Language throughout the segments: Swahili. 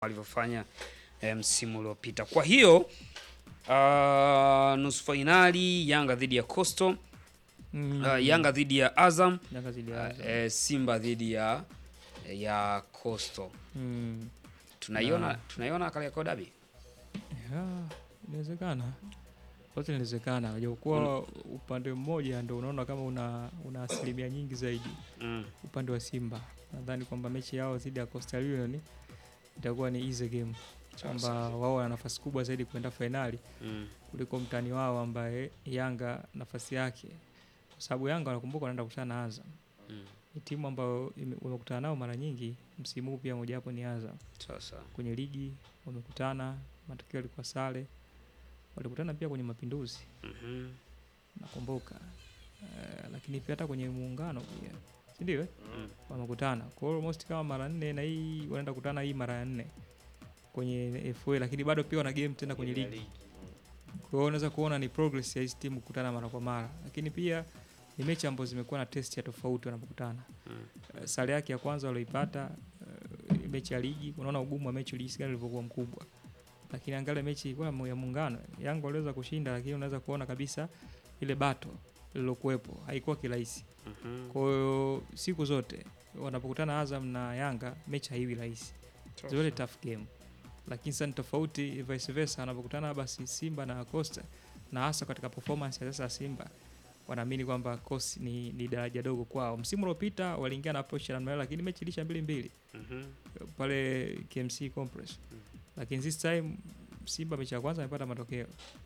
walivyofanya eh, msimu uliopita. Kwa hiyo uh, nusu fainali Yanga dhidi ya Coastal, Mm. uh, Yanga dhidi ya Azam, Yanga zidi ya uh, Azam. eh, Simba dhidi ya ya Coastal. Mm. Tunaiona Na- tunaiona Kariakoo Derby. Ya, inawezekana lote inawezekana, japokuwa upande mmoja ndo unaona kama una, una asilimia nyingi zaidi Mm. upande wa Simba. Nadhani kwamba mechi yao dhidi ya Coastal Union itakuwa ni easy game, kwamba wao wana nafasi kubwa zaidi kuenda fainali Mm. kuliko mtani wao ambaye Yanga nafasi yake, kwa sababu Yanga wanakumbuka wanaenda kukutana na Azam. Mm. Ni timu ambayo ime- wamekutana nao mara nyingi msimu huu, pia mojawapo ni Azam Sasa kwenye ligi wamekutana, matokeo yalikuwa sare. Walikutana pia kwenye Mapinduzi mhm. nakumbuka, Eh, lakini pia hata kwenye muungano pia, si ndio? eh? Mm. Wamekutana kwa hiyo almost kama mara nne, na hii wanaenda kukutana hii mara ya nne kwenye FA, lakini bado pia wana game tena kwenye ligi. Kwa hiyo unaweza kuona ni progress ya hizi timu kukutana mara kwa mara, lakini pia ni mechi ambazo zimekuwa na test ya tofauti wanapokutana. Mm. Eh, sare yake ya kwanza walioipata eh, mechi ya ligi, unaona ugumu wa mechi jinsi gani ulivyokuwa mkubwa, lakini angalia mechi ilikuwa ya mu- ya muungano, Yanga waliweza kushinda, lakini unaweza kuona kabisa ile bato lililokuwepo haikuwa kirahisi. Mhm. Kwa hiyo siku zote wanapokutana Azam na Yanga mechi haiwi rahisi, zote tough game, lakini sasa ni tofauti vice versa, wanapokutana basi Simba na Costa, na hasa katika performance ya sasa ya Simba wanaamini kwamba Coast ni, ni daraja dogo kwao. Msimu uliopita waliingia na approach ya namna hiyo, lakini mechi ilisha mbili mbili Mhm. pale KMC Complex, Mm. lakini this time Simba mechi ya kwanza amepata matokeo.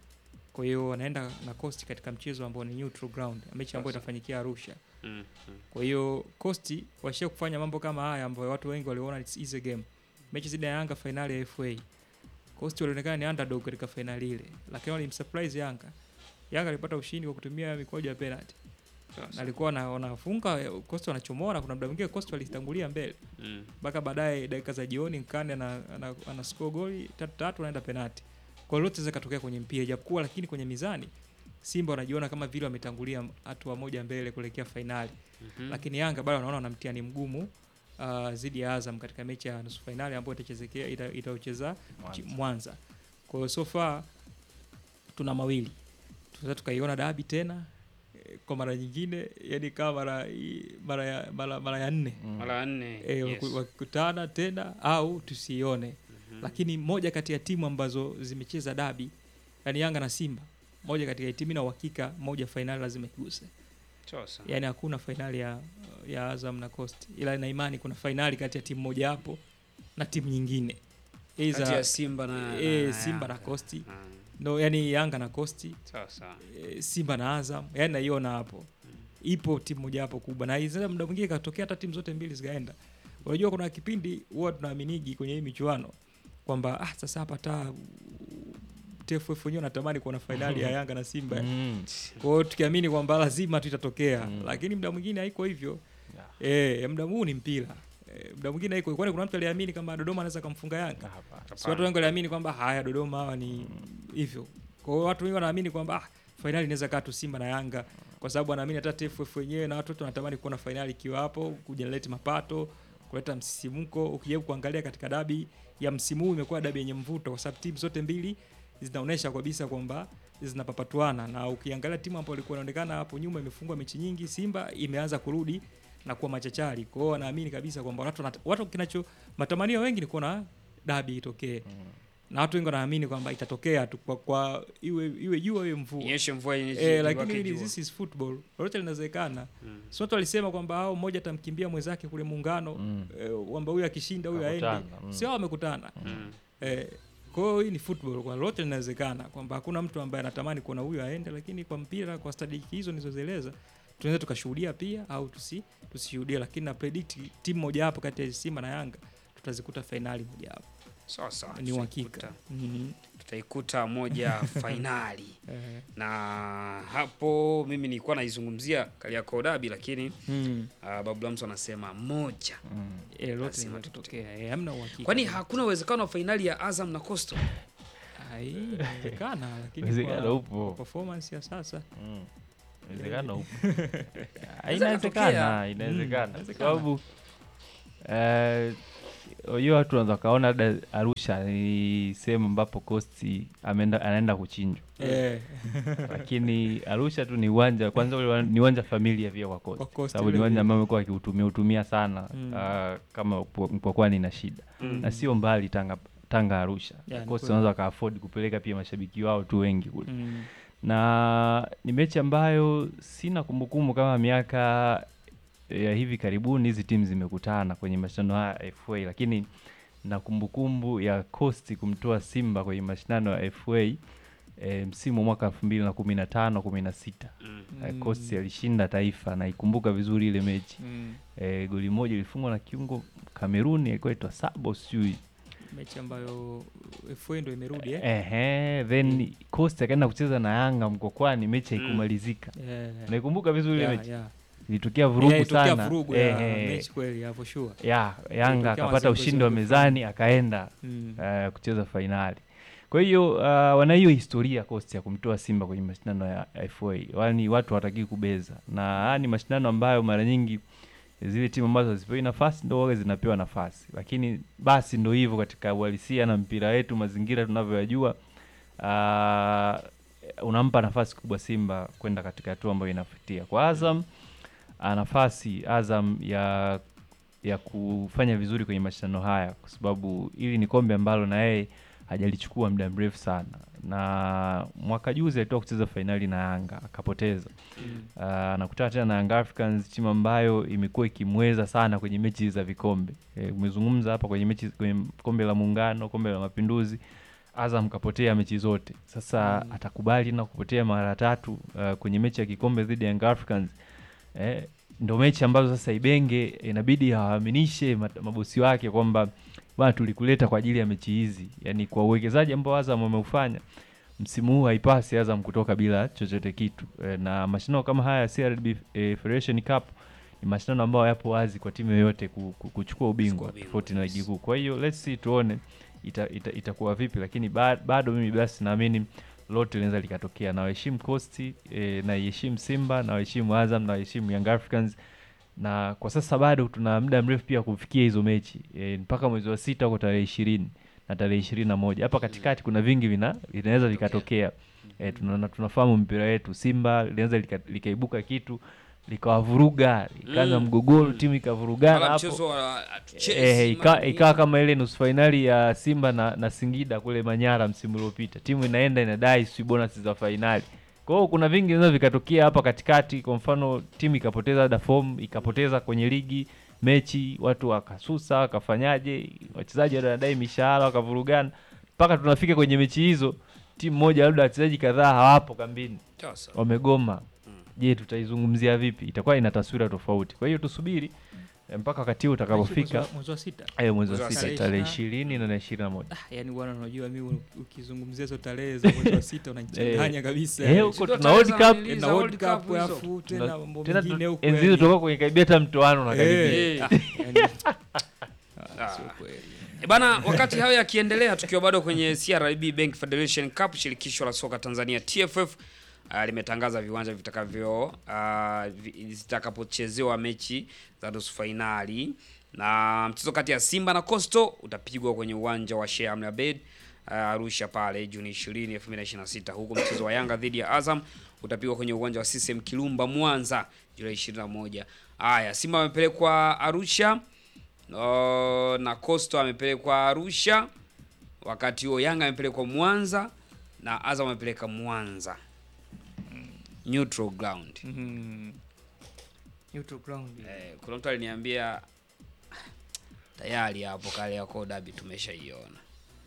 Kwa hiyo wanaenda na Coast katika mchezo ambao ni neutral ground, mechi ambayo Sasa. itafanyikia Arusha. Mm. Mm. Kwa hiyo Coast washia kufanya mambo kama haya ambayo watu wengi waliona it's easy game. Mechi zidi ya Yanga fainali ya FA. Coast walionekana ni underdog katika fainali ile, lakini walimsurprise Yanga. Yanga alipata ushindi kwa kutumia mikwaju ya penalty. Na Sasa. alikuwa na- wanafunga Coast wanachomoa na kuna muda mwingine Coast walitangulia mbele Mm. mpaka baadaye dakika za jioni Nkane ana, ana, ana score goli tatu tatu anaenda penalti. Kwa hiyo lote zikatokea kwenye mpira japokuwa, lakini kwenye mizani Simba wanajiona kama vile wametangulia hatua moja mbele kuelekea fainali Mhm. lakini Yanga bado wanaona wana mtihani mgumu uh, zidi ya Azam katika mechi ya nusu fainali ambayo itachezekea ita- itaocheza chi- Mwanza. Kwa hiyo so far tuna mawili, tunaweza tukaiona dabi tena eh, kwa mara nyingine, yani kama mara i- mara ya, mara, mara ya nne Mara nne. eh, yes. waku- wakikutana tena au tusione Mhm. lakini moja kati ya timu ambazo zimecheza dabi yani Yanga na Simba, moja kati ya timu na uhakika moja fainali lazima iguse Sasa. yani hakuna fainali ya, ya Azam na Coast, ila na imani kuna fainali kati ya timu moja hapo na timu nyingine Kati ya Either, Simba na, eh, na Simba na Yanga. Coast Ah, no, yani Yanga na Coast Sasa. eh, Simba na Azam, yani naiona hapo ipo timu moja hapo kubwa, na hizo muda mwingine katokea hata timu zote mbili zikaenda. Unajua kuna kipindi huwa tunaaminigi kwenye hii michuano kwamba ah, sasa hapa hata TFF wenyewe natamani kuona fainali ya Yanga na Simba Mm. kwa hiyo tukiamini kwamba lazima tu itatokea Mm. lakini muda mwingine haiko hivyo Yeah. eh, muda huu ni mpira eh, muda mwingine haiko kwani kuna mtu aliamini kama Dodoma anaweza kumfunga Yanga Hapa. si watu wengi waliamini kwamba haya Dodoma hawa ni hivyo kwa hiyo watu wengi wanaamini kwamba ah, fainali inaweza kaa tu Simba na Yanga kwa sababu wanaamini hata TFF wenyewe na watu wote wanatamani kuona fainali ikiwa hapo kujenerate mapato kuleta msisimko ukijaribu kuangalia katika dabi ya msimu huu imekuwa dabi yenye mvuto kwa sababu timu zote mbili zinaonyesha kabisa kwamba zinapapatuana na ukiangalia timu ambayo ilikuwa inaonekana hapo nyuma imefungwa mechi nyingi Simba imeanza kurudi na kuwa machachari kwa hiyo wanaamini kabisa kwamba watu, wanat- watu kinacho matamanio wengi ni kuona dabi itokee na watu wengi wanaamini kwamba itatokea tu kwa, kwa iwe iwe jua iwe mvua Inyeshe mvua yenye eh, iwake lakini hili jua. this is football lolote linawezekana Mm. si watu walisema kwamba hao mmoja atamkimbia mwenzake kule muungano Mm. eh, kwamba huyu akishinda huyu aende Wakutana, mm. sio wamekutana Mm. eh, kwa hiyo hii ni football kwa lolote linawezekana kwamba hakuna mtu ambaye anatamani kuona huyu aende lakini kwa mpira kwa stadiki hizo nilizozieleza tunaweza tukashuhudia pia au tusi tusishuhudie lakini na predict timu moja hapo kati ya Simba na Yanga tutazikuta fainali moja hapo Sawa sawa. ni uhakika tutaikuta- Mhm. Tutaikuta moja fainali Eh, na hapo mimi nilikuwa naizungumzia Kariakoo Derby lakini mm. uh, Babu Lamso anasema moja. Mm. Eh, lote Lazima linatokea eh, hamna uhakika Kwani hakuna uwezekano wa fainali ya Azam na Coastal? Ah, hii inawezekana lakini Uwezekano kwa, upo. kwa performance ya sasa Mm. Inawezekana upo. Ah, Inaweza Inawezekana, katokea. inawezekana. Kwa inawezekana. sababu eh, hiyo watu wanaweza kaona labda Arusha ni sehemu ambapo Costi ameenda anaenda kuchinjwa, Eh, lakini Arusha tu ni uwanja kwanza, ule wa- ni uwanja familia pia kwa Kwa Costi, Coast sababu ni vile uwanja vile. ambao amekuwa akiutumia utumia sana Mm. ah, kama upo- mpokwani ina shida Mm. na sio mbali Tanga Tanga Arusha, Yeah, ni Costi kweli. wanaweza waka afford kupeleka pia mashabiki wao tu wengi kule mm, na ni mechi ambayo sina kumbukumbu kama miaka ya hivi karibuni hizi timu zimekutana kwenye mashindano haya ya FA, lakini na kumbukumbu ya Coast kumtoa Simba kwenye mashindano ya FA e, msimu wa mwaka elfu mbili na kumi na tano kumi na sita Mm. mm, Coast alishinda Taifa, naikumbuka vizuri ile mechi mm. e, goli moja ilifungwa na kiungo Kameruni alikuwa aitwa Sabo sijui mechi ambayo FA ndo imerudi eh? ehe, then Coast akaenda kucheza na Yanga Mkokwani, mechi Mm. haikumalizika. Eh, Naikumbuka vizuri ile yeah, mechi yeah. ilitokea vurugu Eh, ilitokea sana vurugu ya Ehe. mechi kweli ya for sure. ya Yanga Ilitokea akapata mazingira ushindi wa mazuri mezani akaenda Mm. uh, kucheza fainali. Kwa hiyo uh, wana hiyo historia Coast ya kumtoa Simba kwenye mashindano ya FA, yaani watu hawatakii kubeza, na haya ni mashindano ambayo mara nyingi zile timu ambazo hazipewi nafasi ndo waga zinapewa nafasi, lakini basi ndo hivyo katika uhalisia na mpira wetu, mazingira tunavyoyajua, uh, unampa nafasi kubwa Simba kwenda katika hatua ambayo inafutia. Kwa Azam ana nafasi Azam ya ya kufanya vizuri kwenye mashindano haya, kwa sababu hili ni kombe ambalo na yeye hajalichukua muda mrefu sana, na mwaka juzi alitoka kucheza fainali na Yanga akapoteza. Mm. Uh, anakutana tena na Young Africans, timu ambayo imekuwa ikimweza sana kwenye mechi za vikombe. E, umezungumza hapa kwenye mechi kwenye kombe la Muungano, kombe la Mapinduzi, Azam kapotea mechi zote. Sasa Mm. atakubali na kupotea mara tatu uh, kwenye mechi ya kikombe dhidi ya Young Africans eh, ndo mechi ambazo sasa Ibenge inabidi awaaminishe mat- mabosi wake kwamba bwana, tulikuleta kwa ajili ya mechi hizi, yani kwa uwekezaji ambao Azam wameufanya msimu huu haipasi Azam kutoka bila chochote kitu e, na mashindano kama haya ya CRDB e, Federation Cup ni mashindano ambayo yapo wazi kwa timu yoyote ku, ku, kuchukua ubingwa ubingwa, tofauti na yes. ligi kuu. Kwa hiyo let's see tuone ita, ita, itakuwa vipi, lakini ba, bado mimi basi naamini lote linaweza likatokea. Nawaheshimu Coast e, naiheshimu Simba, nawaheshimu Azam, nawaheshimu Young Africans na kwa sasa bado tuna muda mrefu pia kufikia hizo mechi e, mpaka mwezi wa sita huko tarehe ishirini na tarehe ishirini na moja hapa katikati kuna vingi vina vinaweza vikatokea e, tuna, tunafahamu mpira wetu Simba linaweza lika, likaibuka kitu likawavuruga ikaanza Mm. mgogoro Mm. timu ikavurugana Wala hapo mchezo wa hatuchezi, Eh, ika- mara ikawa nyingi. kama ile nusu fainali ya Simba na, na Singida kule Manyara msimu uliopita, timu inaenda inadai si bonus za fainali. Kwa hiyo kuna vingi vinaweza vikatokea hapa katikati. Kwa mfano timu ikapoteza labda form, ikapoteza kwenye ligi mechi, watu wakasusa, wakafanyaje, wachezaji wale wanadai mishahara, wakavurugana mpaka tunafika kwenye mechi hizo, timu moja labda wachezaji kadhaa hawapo kambini, Sasa. wamegoma. Mm. Je, tutaizungumzia vipi? Itakuwa ina taswira tofauti. Kwa hiyo tusubiri eh, mpaka wakati huo Mwezi utakapofika. wa- mwezi wa sita Eh, mwezi Mwezi wa wa sita sita. tarehe ishirini na ishirini na moja. ah, yani bwana unajua mimi ukizungumzia hizo tarehe za mwezi wa sita unanichanganya kabisa Eh, yani. huko Sio tuna tarehe World za Cup nanili na za World World Cup Cup hizo. alafu tena Tuna- mambo tena mengine tu- huko enzi hizo yani. toka kwenye karibia hata mtoano na karibia. Eh, Eh. ah, yani. Ah, sio kweli. E bana, wakati hayo yakiendelea, tukiwa bado kwenye CRDB Bank Federation Cup, shirikisho la soka Tanzania TFF uh, limetangaza viwanja vitakavyo uh, vi- zitakapochezewa mechi za nusu fainali, na mchezo kati ya Simba na Coastal utapigwa kwenye uwanja wa Sheikh Amri Abeid uh, Arusha pale Juni 20, 2026, huku mchezo wa Yanga dhidi ya Azam utapigwa kwenye uwanja wa CCM Kirumba Mwanza Julai 21. Haya, Simba amepelekwa Arusha Uh, na Coastal amepelekwa Arusha, wakati huo Yanga amepelekwa Mwanza na Azam amepeleka Mwanza neutral ground. Mhm. Neutral ground. Eh, kuna mtu aliniambia tayari hapo kale yako dabi tumeshaiona,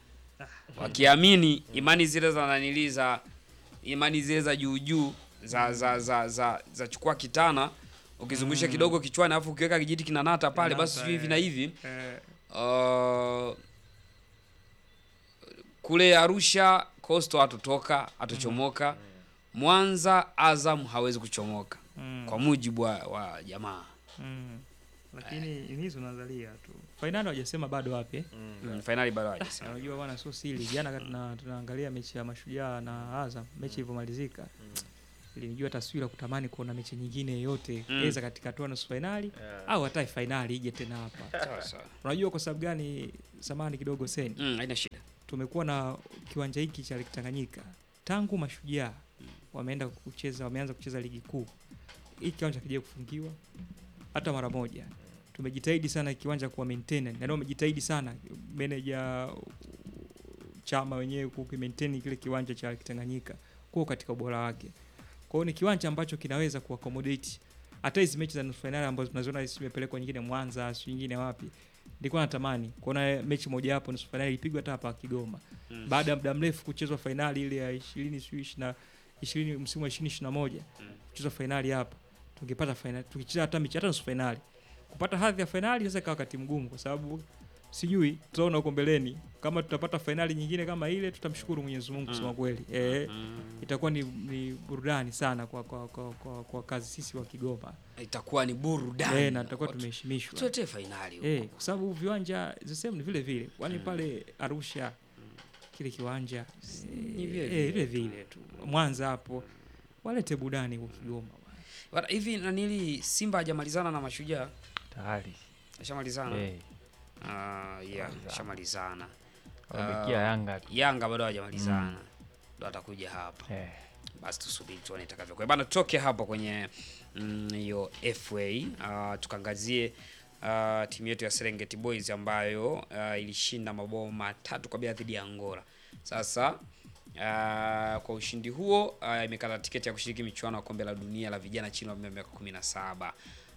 wakiamini imani zile za nanili za imani zile za juu juu za za za za, za chukua kitana ukizungusha kidogo kichwani alafu ukiweka kijiti kinanata pale, basi Kinata, sijui hivi eh. na hivi Eh, Uh, kule Arusha Coastal hatotoka hatochomoka. Mwanza Azam hawezi kuchomoka mm, kwa mujibu wa, wa jamaa mm. lakini hizo nazalia tu fainali hawajasema bado wapi eh? mm. Fainali bado hajasema. unajua bwana sio siri jana kati na- tunaangalia mechi ya mashujaa na azam mechi ilivyomalizika ilinijua taswira kutamani kuona mechi nyingine yoyote Mm. eza katika hatua nusu fainali au hata fainali ije tena hapa. Sawa sawa. Unajua kwa sababu gani? Samani kidogo seni, Mm, haina shida. tumekuwa na kiwanja hiki cha Lake Tanganyika tangu Mashujaa wameenda kucheza, wameanza kucheza ligi kuu, hii kiwanja kija kufungiwa hata mara moja. Tumejitahidi sana kiwanja kuwa maintain, na ndio wamejitahidi sana meneja chama wenyewe ku maintain kile kiwanja cha Lake Tanganyika kuwa katika ubora wake. Kwa hiyo ni kiwanja ambacho kinaweza kuaccommodate hata hizi mechi za nusu fainali ambazo tunaziona zimepelekwa nyingine Mwanza, si nyingine wapi. Nilikuwa natamani kuona mechi moja hapo nusu fainali ipigwe hata hapa Kigoma Mm. baada ya muda mrefu kuchezwa fainali ile ya 20 sijui 20 20 msimu wa 2021 Mm. kuchezwa fainali hapa, tungepata fainali tukicheza hata mechi hata nusu fainali, kupata hadhi ya fainali inaweza ikawa wakati mgumu, kwa sababu sijui tutaona huko mbeleni kama tutapata fainali nyingine kama ile, tutamshukuru Mwenyezi Mungu kusema Mm. kweli eh, Mm. itakuwa ni, ni burudani sana kwa, kwa, kwa, kwa, kwa kazi sisi wa Kigoma Itakuwa ni burudani. eh, na tutakuwa Watu- tumeheshimishwa Tuletee fainali. huko. eh, kwa sababu viwanja the same ni vile vile, kwani Mm. pale Arusha kile kiwanja Ni vile eh, vile. eh, vile vile tu Mwanza hapo walete burudani huko Kigoma bwana. Bana, hivi nanili Simba hajamalizana na Mashujaa? tayari Ashamalizana? Eh, Ah, yeah, ashamalizana. wamebakia Ah, Yanga tu. Yanga bado hajamalizana. Ndo atakuja hapa. Eh, Basi tusubiri tuone itakavyokuwa. Bana, tutoke hapo kwenye mm, hiyo FA uh, tukaangazie uh, timu yetu ya Serengeti Boys ambayo uh, ilishinda mabao matatu kwa bila dhidi ya Angola. Sasa uh, kwa ushindi huo uh, imekata tiketi ya kushiriki michuano ya kombe la dunia la vijana chini ya umri wa miaka 17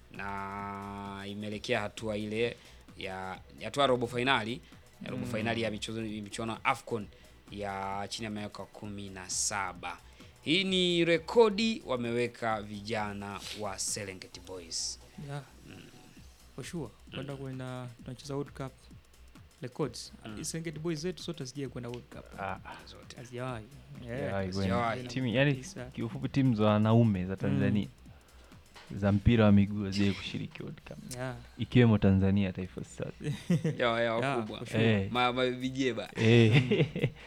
na imeelekea hatua ile ya hatua ya robo fainali ya robo fainali ya michuano michuano ya AFCON ya chini ya miaka kumi na saba. Hii ni rekodi wameweka vijana wa Serengeti Boys. Yeah. For sure. Kwenda kwenda tunacheza World Cup records. Mm. Serengeti Boys zetu zote hazijai kwenda World Cup. ah, Zote. Hazijawahi. hazijawahi kwenda. hazijawahi. Timu yani Tisa. kiufupi timu za wanaume za Tanzania za mpira wa miguu hazijai kushiriki World Cup Yeah. ikiwemo Tanzania Taifa Stars. Ya ya Yeah, wakubwa. for sure. Eh. Ma ma vijeba. Eh.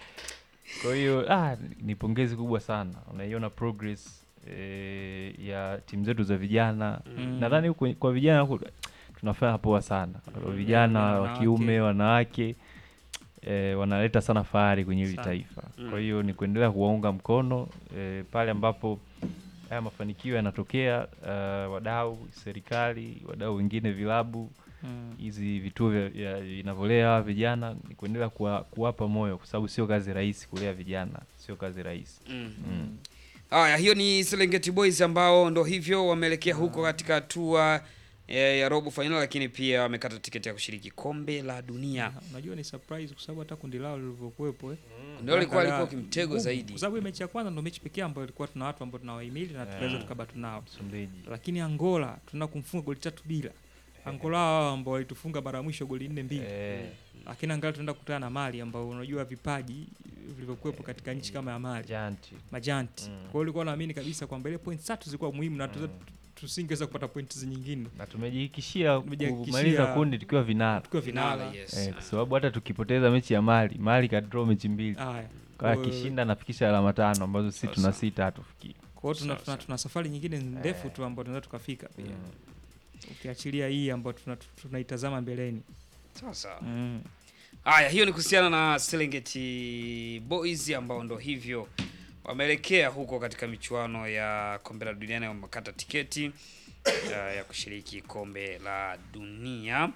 Kwa hiyo ah, ni pongezi kubwa sana, unaiona progress eh, ya timu zetu za vijana Mm. nadhani huko kwa vijana huko tunafanya poa sana vijana wa wanawake. kiume wanawake eh, wanaleta sana fahari kwenye hili Sana. taifa Mm. kwa hiyo ni kuendelea kuwaunga mkono eh, pale ambapo haya mafanikio yanatokea uh, wadau serikali wadau wengine vilabu Mm. hizi vituo vya- vya- vinavyolea hawa vijana ni kuendelea kuwa, kuwapa moyo kwa sababu sio kazi rahisi kulea vijana sio kazi rahisi Mm. mm. Haya, hiyo ni Serengeti Boys ambao ndo hivyo wameelekea huko katika hatua eh, ya robo final, lakini pia wamekata tiketi ya kushiriki kombe la dunia. Na, Unajua ni surprise kwa sababu hata kundi lao lilivyokuwepo eh. Ndio lilikuwa Angalia, lilikuwa kimtego ngumu, zaidi. Kwa sababu hii mechi ya kwanza ndio mechi pekee ambayo ilikuwa tuna watu ambao tunawahimili na tunaweza Yeah. tukabatu nao. Msumbiji Lakini Angola tuna kumfunga goli tatu bila. Angola hao ambao walitufunga mara ya mwisho goli nne mbili. eh, Lakini angalau tunaenda kukutana na Mali ambao unajua vipaji vilivyokuwepo katika nchi kama ya Mali. janti Majanti. Mm. Kwa hiyo ulikuwa naamini kabisa kwamba ile point tatu zilikuwa muhimu na tuze- Mm. tusingeweza kupata pointi nyingine na tumejihakikishia Tumejihakikishia- kumaliza kundi tukiwa vinara tukiwa Finale, vinala. yes. eh, kwa sababu hata tukipoteza mechi ya mali mali kadraw mechi mbili Haya. kwa Kwa- akishinda anafikisha alama tano ambazo sisi tuna Sawa. sita hatufikii Kwa hiyo tuna, Sawa, tuna, sawa. tuna safari nyingine ndefu tu ambayo tunaweza tukafika pia. Mm. Ukiachilia hii ambayo tuna- tunaitazama mbeleni. Sawa sawa. Mm. Haya, hiyo ni kuhusiana na Serengeti Boys ambao ndo hivyo wameelekea huko katika michuano ya kombe la dunia na wamekata tiketi uh, ya kushiriki kombe la dunia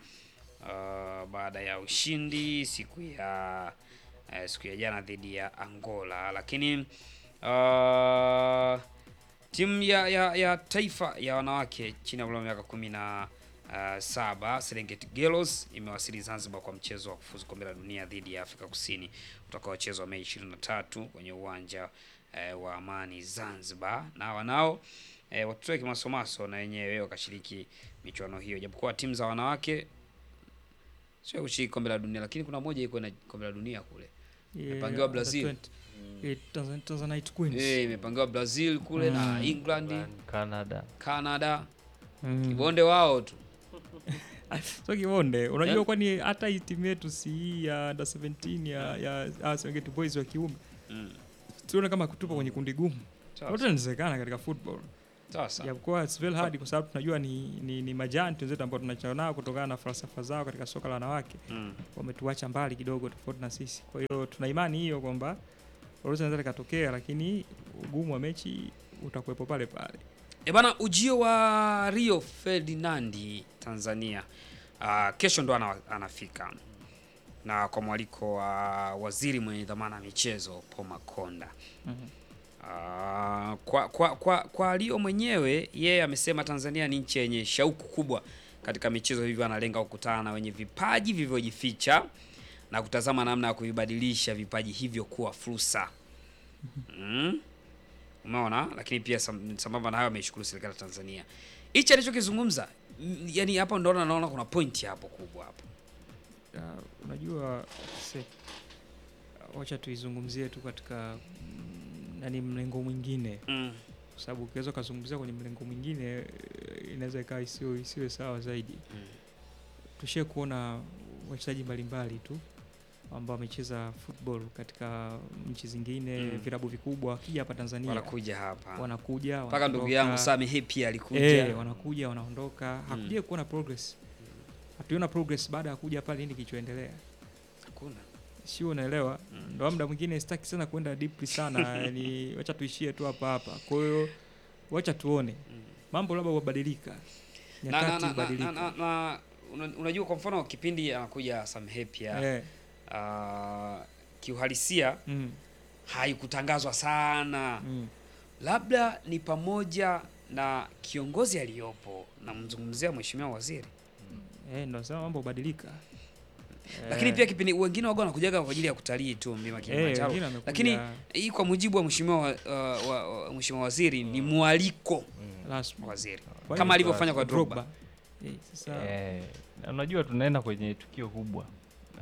uh, baada ya ushindi siku ya uh, siku ya jana dhidi ya Angola, lakini uh, timu ya, ya, ya taifa ya wanawake chini ya umri wa miaka kumi na uh, saba Serengeti Girls imewasili Zanzibar kwa mchezo wa kufuzu kombe la dunia dhidi ya Afrika Kusini utakaochezwa Mei 23 kwenye uwanja eh, wa Amani Zanzibar, na wanao eh, watoto wa kimasomaso na wenyewe wakashiriki michuano hiyo, japokuwa timu za wanawake sio kushiriki kombe la dunia, lakini kuna moja iko na kombe la dunia kule Yeah, Imepangiwa under Brazil. 20. Eh, Tanzan- Tanzanite Queens. eh, imepangiwa Brazil kule na Mm. England, canada Canada, Mm. kibonde wao tu So kibonde, unajua Eh? kwani hata hii timu yetu si hii ya under 17 ya ya ya Serengeti Boys wa kiume. mm. Tunaona kama kutupa kwenye kundi gumu. Sawa, Yote inawezekana katika football. sawa, sawa. Japokuwa it's very hard kwa sababu tunajua ni, ni, ni majanti wenzetu ambao tunachana nao kutokana na falsafa zao katika soka la wanawake Mm. wametuacha mbali kidogo tofauti na sisi. Kwa hiyo tuna imani hiyo kwamba lolote linaweza likatokea, lakini ugumu wa mechi utakuwepo pale pale. E bana, ujio wa Rio Ferdinandi Tanzania uh, kesho ndo ana, anafika na kwa mwaliko wa waziri mwenye dhamana ya michezo Paul Makonda. Uh, kwa, kwa, kwa, kwa Rio mwenyewe yeye amesema Tanzania ni nchi yenye shauku kubwa katika michezo, hivyo analenga kukutana na wenye vipaji vilivyojificha na kutazama namna ya kuvibadilisha vipaji hivyo kuwa fursa. Mm. Umeona, lakini pia sam- sambamba na hayo ameishukuru serikali ya Tanzania. Hichi alichokizungumza, mm, yani hapo ndo naona kuna point hapo kubwa hapo. Uh, unajua se, wacha tuizungumzie tu katika mm, nani mlengo mwingine, Mm. kwa sababu ukiweza ukazungumzia kwenye mlengo mwingine eh, inaweza ikawa isiwe isiwe sawa zaidi. Mm. Tushie kuona wachezaji mbalimbali tu ambao wamecheza football katika nchi zingine Mm. vilabu vikubwa, wakija hapa Tanzania Wanakuja hapa. wanakuja Mpaka ndugu wanaondoka. yangu Sami Hepi alikuja. Eh, wanakuja wanaondoka, hakuja kuona progress. Hatuiona progress baada ya kuja pale, nini kilichoendelea? Hakuna. sio unaelewa Mm. ndo muda mwingine sitaki sana kwenda deeply sana yani wacha tuishie tu hapa hapa kwa hiyo wacha tuone Mm. mambo labda hubadilika Na, na, nyakati na, na, na, hubadilika na, na una- unajua kwa mfano kipindi anakuja Sam Hepia Eh, uh, kiuhalisia mm, haikutangazwa sana mm. labda ni pamoja na kiongozi aliyopo namzungumzia mheshimiwa waziri Eh, ndo sema mambo hubadilika lakini Eh, pia kipindi wengine waga wanakujaga kwa ajili ya kutalii tu mlima eh, Kilimanjaro wengine wamekuja lakini hii kwa mujibu wa mheshimiwa wa, uh, wa, wa, mheshimiwa waziri ni mwaliko rasmi. wa waziri Kwa kama hiyo alivyofanya kwa Drogba. Drogba. Eh, sasa Eh, na unajua tunaenda kwenye tukio kubwa uh,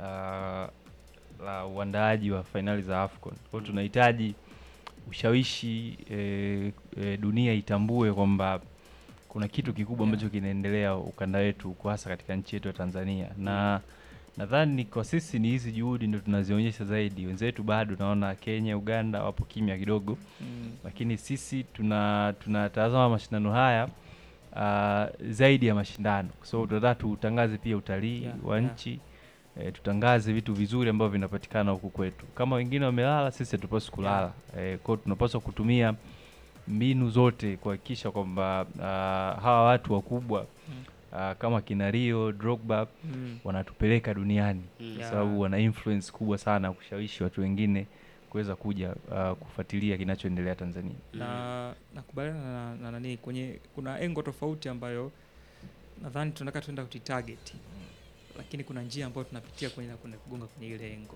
la uandaaji wa fainali za AFCON. Kwa hiyo tunahitaji ushawishi eh, eh, dunia itambue kwamba kuna kitu kikubwa ambacho kinaendelea ukanda wetu kwa hasa katika nchi yetu ya Tanzania na nadhani kwa sisi ni hizi juhudi ndo tunazionyesha zaidi. Wenzetu bado naona Kenya, Uganda wapo kimya kidogo mm, lakini sisi tuna tunatazama mashindano haya uh, zaidi ya mashindano so tunataka tutangaze pia utalii Yeah, wa yeah. nchi eh, tutangaze vitu vizuri ambavyo vinapatikana huku kwetu kama wengine wamelala sisi hatupaswi kulala eh, kwao tunapaswa kutumia mbinu zote kuhakikisha kwamba uh, hawa watu wakubwa Mm. uh, kama kina Rio Drogba mm. wanatupeleka duniani Mm. kwa Yeah. sababu wana influence kubwa sana kushawishi watu wengine kuweza kuja uh, kufuatilia kinachoendelea Tanzania. na nakubaliana na, na nani kwenye kuna engo tofauti ambayo nadhani tunataka tuenda kuitarget lakini kuna njia ambayo tunapitia kwenye na kwenda kugonga kwenye ile engo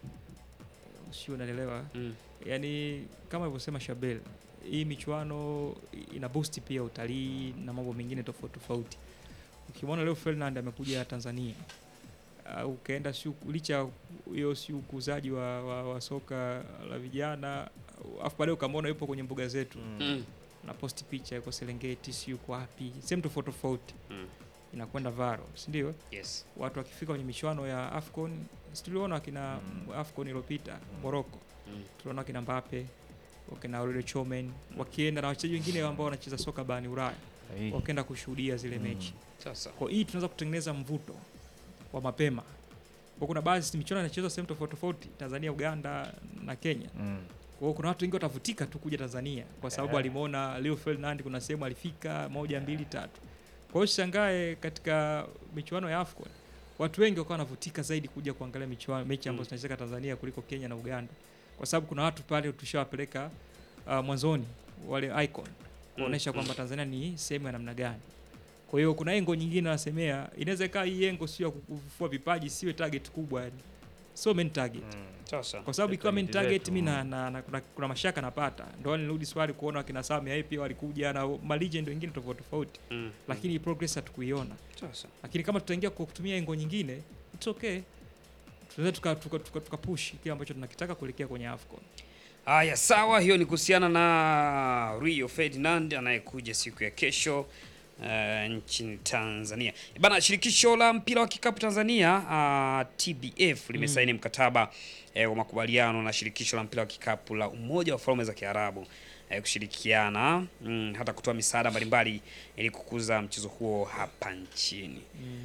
sio unaelewa Mm. yani kama alivyosema Shabel hii michuano ina boost pia utalii na mambo mengine tofauti tofauti ukimwona leo Ferdinand amekuja Tanzania uh, ukaenda si licha ya hiyo si ukuzaji wa, wa, wa soka la vijana afu baadaye ukamwona yupo kwenye mbuga zetu Mm. na posti picha yuko Serengeti si yuko wapi sehemu tofauti tofauti Mm. inakwenda varo si ndio Yes. watu wakifika kwenye michuano ya Afcon si tuliona wakina Afcon iliyopita Morocco Mm. tunaona wakina Mbappe wakina Aurelio Chomen wakienda na wachezaji wengine ambao wanacheza soka barani Ulaya Sahihi. wakienda kushuhudia zile Mm. mechi Sasa. kwa hii tunaweza kutengeneza mvuto wa mapema kwa kuna baadhi michuano inachezwa sehemu tofauti tofauti Tanzania Uganda na Kenya Mm. kwa hiyo kuna watu wengi watavutika tu kuja Tanzania kwa sababu Yeah. alimuona Leo Ferdinand kuna sehemu alifika moja mbili tatu. Kwa hiyo shangae katika michuano ya AFCON watu wengi wakawa wanavutika zaidi kuja kuangalia michuano mechi ambazo Mm. zinachezeka Tanzania kuliko Kenya na Uganda, kwa sababu kuna watu pale tushawapeleka uh, mwanzoni wale icon kuonesha Mm, kwamba Tanzania ni sehemu ya namna gani. Kwa hiyo kuna engo nyingine nasemea, inaweza ikawa hii engo sio ya kufufua vipaji, siwe target kubwa yani, so main target Sasa. kwa sababu ikiwa main Target target zetu, mi na, mm. na, na, kuna, kuna mashaka napata ndo nirudi swali kuona wakina Sami Aye pia walikuja na malegend wengine tofauti tofauti, Mm. lakini progress hatukuiona. Sasa. Lakini kama tutaingia kwa kutumia engo nyingine, it's okay, tunaweza tuka, tuka, tuka, tuka push kile ambacho tunakitaka kuelekea kwenye AFCON. Haya, sawa. Hiyo ni kuhusiana na Rio Ferdinand anayekuja siku ya kesho uh, nchini Tanzania. Bana, shirikisho la mpira wa kikapu Tanzania uh, TBF limesaini mkataba eh, wa makubaliano na shirikisho la mpira wa kikapu la Umoja wa Falme za Kiarabu eh, kushirikiana mm, hata kutoa misaada mbalimbali ili kukuza mchezo huo hapa nchini.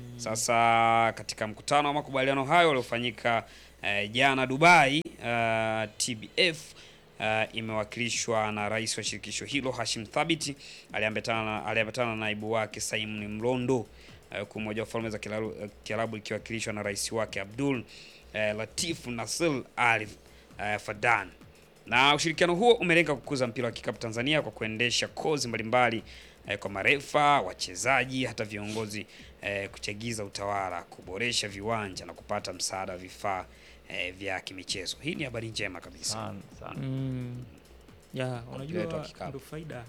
Sasa katika mkutano wa makubaliano hayo uliofanyika eh, jana Dubai, uh, TBF uh, imewakilishwa na rais wa shirikisho hilo Hashim Thabiti aliambatana aliambatana na naibu wake Simon Mlondo uh, huku Umoja wa Falme za Kiarabu- Kiarabu ikiwakilishwa na rais wake Abdul uh, Latif Nasir Al uh, Fadan. Na ushirikiano huo umelenga kukuza mpira wa kikapu Tanzania kwa kuendesha kozi mbalimbali eh, kwa marefa, wachezaji, hata viongozi eh, kuchagiza utawala, kuboresha viwanja na kupata msaada wa vifaa eh, vya kimichezo. Hii ni habari njema kabisa. sana sana Mm. Ya, Mpira wetu wa unajua kikapu. ndio faida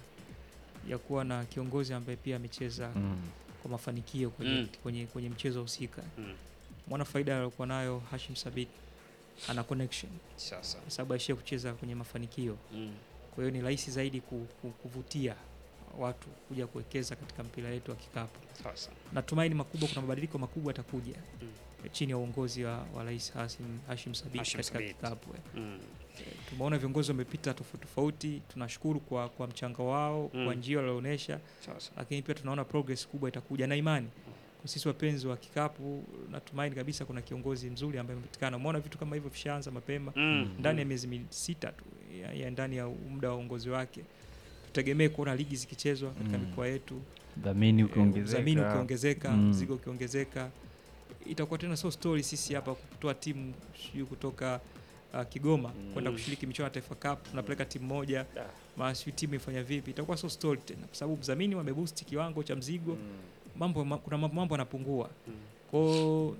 ya kuwa na kiongozi ambaye pia amecheza mm. kwa mafanikio kwenye, Mm. kwenye, kwenye mchezo husika. Mm. Mwana faida aliyokuwa nayo Hashim Sabit ana connection Sasa. kwa sababu aishia kucheza kwenye mafanikio, Mm. kwa hiyo ni rahisi zaidi ku, ku, kuvutia watu kuja kuwekeza katika mpira wetu wa kikapu. Sasa. Natumaini makubwa, kuna mabadiliko makubwa yatakuja Mm. chini ya uongozi wa, wa Rais Hashim, Hashim Sabit Hashim katika Thabit. kikapu. eh. Mm. Tumeona viongozi wamepita tofauti tofauti, tunashukuru kwa, kwa mchango wao Mm. kwa njia walioonyesha, Sasa. lakini pia tunaona progress kubwa itakuja na imani kwa sisi wapenzi wa kikapu. Natumaini kabisa kuna kiongozi mzuri ambaye amepatikana. Umeona vitu kama hivyo vishaanza mapema Mm. ndani ya miezi mi- sita tu ya, ya ndani ya muda wa uongozi wake. Tutegemee kuona ligi zikichezwa katika Mm. mikoa yetu, dhamini eh, udhamini ukiongezeka ukiongezeka, Mm. mzigo ukiongezeka, itakuwa tena sio story sisi hapa kutoa timu sijui kutoka uh, Kigoma kwenda Mm. kushiriki michuano ya Taifa Cup, tunapeleka timu moja Da. maana sijui timu ifanya vipi, itakuwa sio story tena, kwa sababu mdhamini wameboost kiwango cha mzigo, mambo ma- kuna mambo yanapungua. Mm. Kwao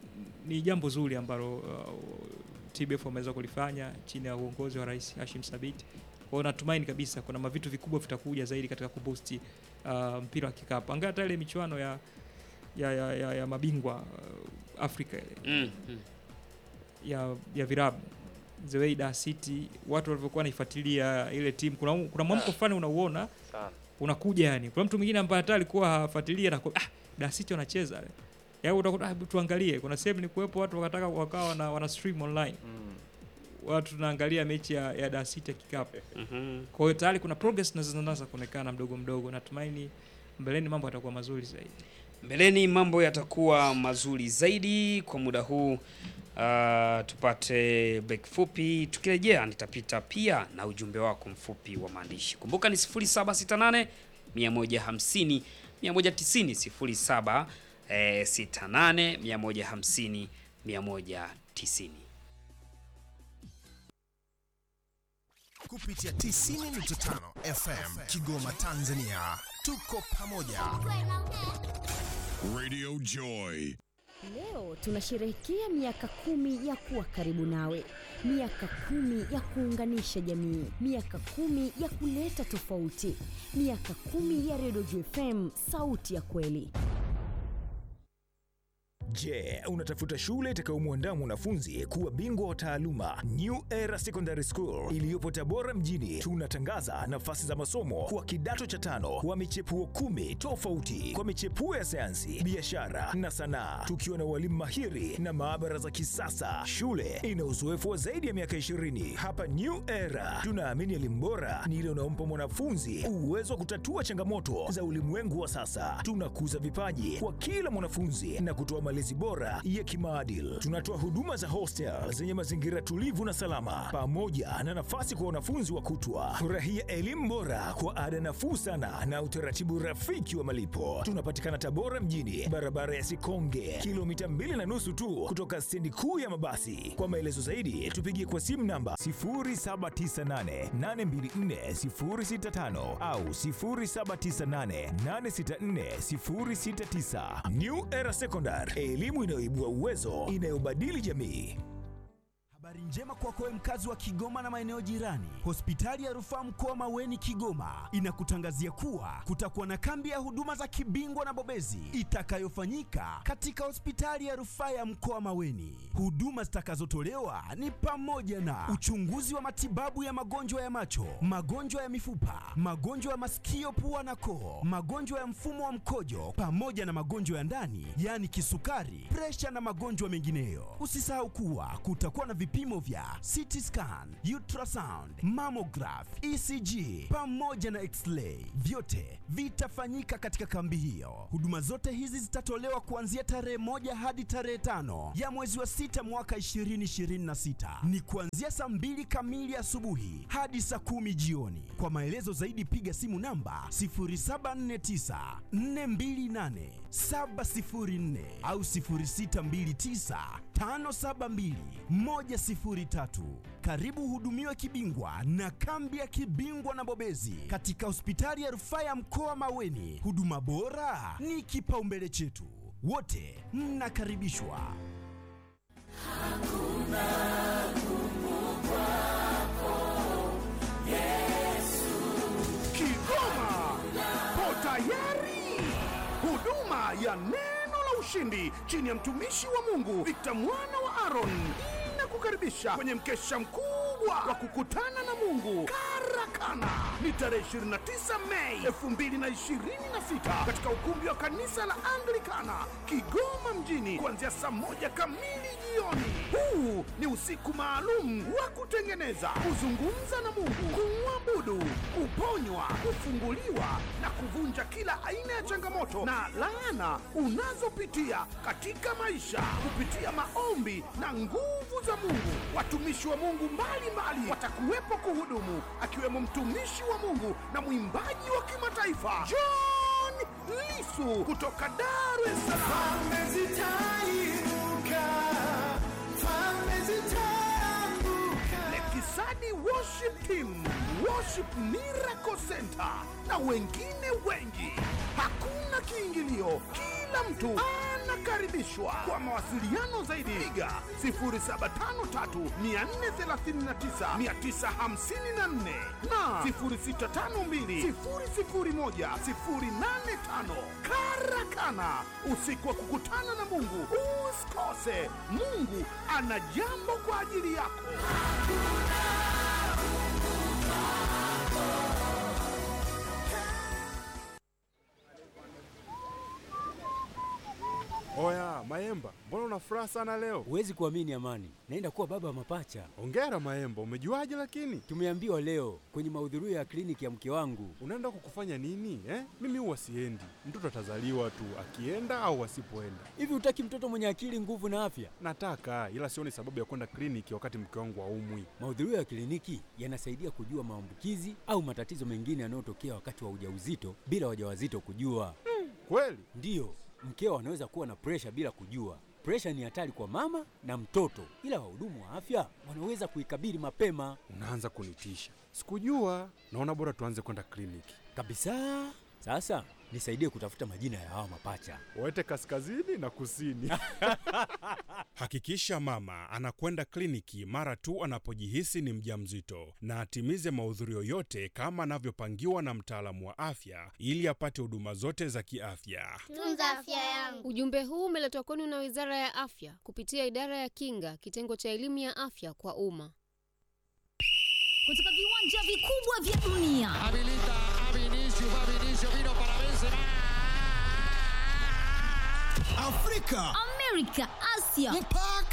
ni jambo zuri ambalo uh, TBF wameweza kulifanya chini ya uongozi wa Rais Hashim Thabit. Kwa hiyo natumaini kabisa kuna mavitu vikubwa vitakuja zaidi katika kuboost uh, mpira wa kikapu. Angalia hata ile michuano ya ya, ya, ya, ya mabingwa uh, Afrika ile Mm. Mm. ya, ya virabu the way Dar City watu walivyokuwa wanaifuatilia ile timu, kuna kuna mwamko fulani unauona unakuja yani. Kuna mtu mwingine ambaye hata alikuwa hafuatilia anakuwa ah, Dar City wanacheza. Yaani utakuta ah, tuangalie. Kuna sehemu ni kuwepo watu wakataka wakawa wana, wana stream online. Watu tunaangalia mechi ya, ya Dar City ya kikapu. Mhm. Kwa hiyo tayari kuna progress na zinaanza kuonekana mdogo mdogo. Natumaini mbeleni mambo yatakuwa mazuri zaidi. Mbeleni mambo yatakuwa mazuri zaidi. Kwa muda huu uh, tupate break fupi. Tukirejea nitapita pia na ujumbe wako mfupi wa maandishi. Kumbuka ni 0768 150 190 07 eh, 68 150 190. kupitia 90.5 FM Kigoma, Tanzania. Tuko pamoja. Radio Joy. Leo tunasherehekea miaka kumi ya kuwa karibu nawe, miaka kumi ya kuunganisha jamii, miaka kumi ya kuleta tofauti, miaka kumi ya Redio JFM, sauti ya kweli. Je, unatafuta shule itakayomwandaa mwanafunzi kuwa bingwa wa taaluma? New Era Secondary School iliyopo Tabora mjini, tunatangaza nafasi za masomo kwa kidato cha tano kwa michepuo kumi tofauti kwa michepuo ya sayansi, biashara na sanaa, tukiwa na walimu mahiri na maabara za kisasa. Shule ina uzoefu wa zaidi ya miaka 20. Hapa New Era tunaamini elimu bora ni ile unaompa mwanafunzi uwezo wa kutatua changamoto za ulimwengu wa sasa. Tunakuza vipaji kwa kila mwanafunzi na kutoa malezi bora ya kimaadili. Tunatoa huduma za hostel zenye mazingira tulivu na salama, pamoja na nafasi kwa wanafunzi wa kutwa. Furahia elimu bora kwa ada nafuu sana na utaratibu rafiki wa malipo. Tunapatikana Tabora mjini, barabara ya Sikonge, kilomita mbili na nusu tu kutoka stendi kuu ya mabasi. Kwa maelezo zaidi, tupigie kwa simu namba 0798824065 au 0798864069. New Era Secondary, elimu inayoibua uwezo, inayobadili jamii. Habari njema kwako wewe mkazi wa Kigoma na maeneo jirani. Hospitali ya Rufaa Mkoa Maweni Kigoma inakutangazia kuwa kutakuwa na kambi ya huduma za kibingwa na bobezi itakayofanyika katika hospitali ya Rufaa ya Mkoa Maweni. Huduma zitakazotolewa ni pamoja na uchunguzi wa matibabu ya magonjwa ya macho, magonjwa ya mifupa, magonjwa ya masikio, pua na koo, magonjwa ya mfumo wa mkojo pamoja na magonjwa ya ndani, yaani kisukari, presha na magonjwa mengineyo. Usisahau kuwa kutakuwa na vipimo vya CT scan, ultrasound, mammograph, ECG pamoja na x-ray. Vyote vitafanyika katika kambi hiyo. Huduma zote hizi zitatolewa kuanzia tarehe moja hadi tarehe tano ya mwezi wa sita mwaka 2026. Ni kuanzia saa mbili kamili asubuhi hadi saa kumi jioni. Kwa maelezo zaidi piga simu namba 0749 428 704 au 0629 572 103. Karibu hudumiwe kibingwa na kambi ya kibingwa na bobezi katika hospitali ya rufaa ya mkoa Maweni. Huduma bora ni kipaumbele chetu, wote mnakaribishwa. Kigoma po tayari. Huduma ya neno la ushindi chini ya mtumishi wa Mungu Victor mwana wa Aaron inakukaribisha kwenye mkesha mkubwa wa kukutana na Mungu Karakana. Ni tarehe 29 Mei 2026 katika ukumbi wa kanisa la Anglikana Kigoma mjini kuanzia saa moja kamili jioni. Huu ni usiku maalum wa kutengeneza, kuzungumza na Mungu, kumwabudu, kuponywa, kufunguliwa na kuvunja kila aina ya changamoto na laana unazopitia katika maisha kupitia maombi na nguvu za Mungu. Watumishi wa Mungu mbalimbali watakuwepo kuhudumu, akiwemo mtumishi wa Mungu na mwimbaji wa kimataifa John Lisu kutoka Dar es Salaam. Lekisani Worship Team, Worship Miracle Center na wengine wengi. Hakuna kiingilio, kila mtu anakaribishwa. Kwa mawasiliano zaidi, piga 0753439954 na 0652001085. Karakana, usiku wa kukutana na Mungu. Usikose, Mungu ana jambo kwa ajili yako. Oya Maemba, mbona una furaha sana leo? Huwezi kuamini Amani, naenda kuwa baba wa mapacha. Ongera Maemba, umejuaje? Lakini Tumeambiwa leo kwenye mahudhurio ya kliniki ya mke wangu. unaenda kukufanya nini eh? Mimi huwa siendi, mtoto atazaliwa tu akienda au asipoenda. Hivi hutaki mtoto mwenye akili, nguvu na afya? Nataka, ila sioni sababu ya kwenda kliniki wakati mke wangu aumwi. Mahudhurio ya kliniki yanasaidia kujua maambukizi au matatizo mengine yanayotokea wakati wa ujauzito bila wajawazito kujua. Kweli? Ndiyo, mkeo anaweza kuwa na presha bila kujua. Presha ni hatari kwa mama na mtoto, ila wahudumu wa afya wanaweza kuikabili mapema Unaanza kunitisha. Sikujua. Naona bora tuanze kwenda kliniki. kabisa. Sasa nisaidie kutafuta majina ya hawa mapacha. Waete kaskazini na kusini. Hakikisha mama anakwenda kliniki mara tu anapojihisi ni mjamzito na atimize mahudhurio yote kama anavyopangiwa na mtaalamu wa afya ili apate huduma zote za kiafya. Tunza afya yangu. Ujumbe huu umeletwa kwenu na Wizara ya Afya kupitia Idara ya Kinga, kitengo cha elimu ya afya kwa umma. kutoka viwanja vikubwa vya dunia Habilita a Vinicius, va Vinicius, vino para Benzema. Afrika, Amerika, Asia mpaka